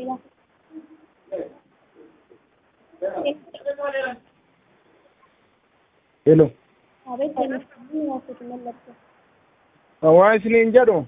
Ila. Hello. Abeet televizyiinii waasuutu mallattoo. Waan isiniin jedhu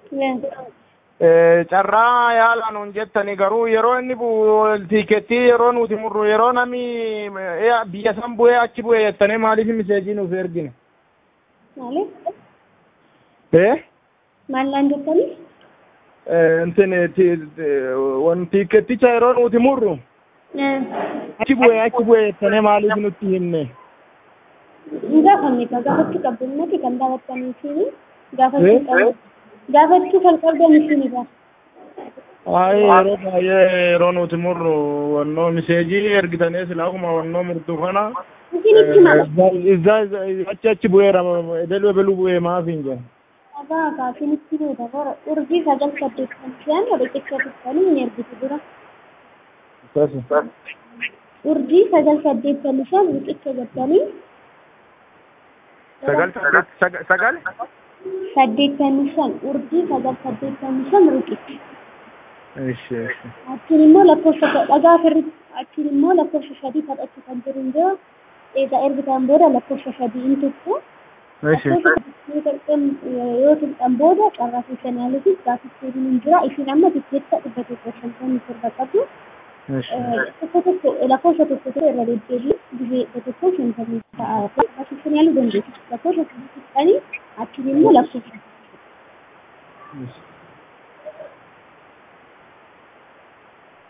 Lee. carraa yaalaan hun jettani garuu yeroo inni bu'u tiikettii yeroo nuti murru yeroo namni biyya san bu'ee achi bu'e jettanii maaliif miseejii nuuf ergine? Maali? Eh? Maallaan jettanii? Intin wan tiiketticha yeroo nuti murru achi bu'e achi bu'e jettanii maaliif nutti himne? Hin gaafanne egaa gaafachuu qabdu ummati kan daawwattanii fi gaafachuu qabdu. Gaafachuu kan qabdan isinidha. Ay yeroo baay'ee yeroo nuti murru wannoo miseejii ergitanii silaa akkuma wannoo murtu kana Isinitti mala. izza achi achi bu'eera ebelu ebelu bu'ee maaf hin jedhu. Agaa agaa isinitti buuta bara urjii sagal saddeettan shan riqicha tuttanii hin ergitu dura. Akkasi. Urjii sagal saddeettan shan riqicha jettanii Sagal sagal sagal saddeettan shan urjii sagal saddeettan shan riqicha. Ishi ishi. Achiin immoo lakkoofsa dhagaa ofirratti achiin immoo lakkoofsa sadii kadhachuu kan jiru hin jiru. Egaa ergitaan booda lakkoofsa sadii hin tuttu. Ishi. yoo tuqxan booda carraa seeshanaaliitiif gaaffichi hin jira. Isin amma tikkeetta dhibba tokko shantamii torba qabdu. Ishi. Tokko tokko lakkoofsa tokko tokko irra deddeebiin biyya tokko shantamii ta'a. Gaaffichi yaaluu dandeessu. Lakkoofsa sadii tuqxanii achiin immoo lakkoofsa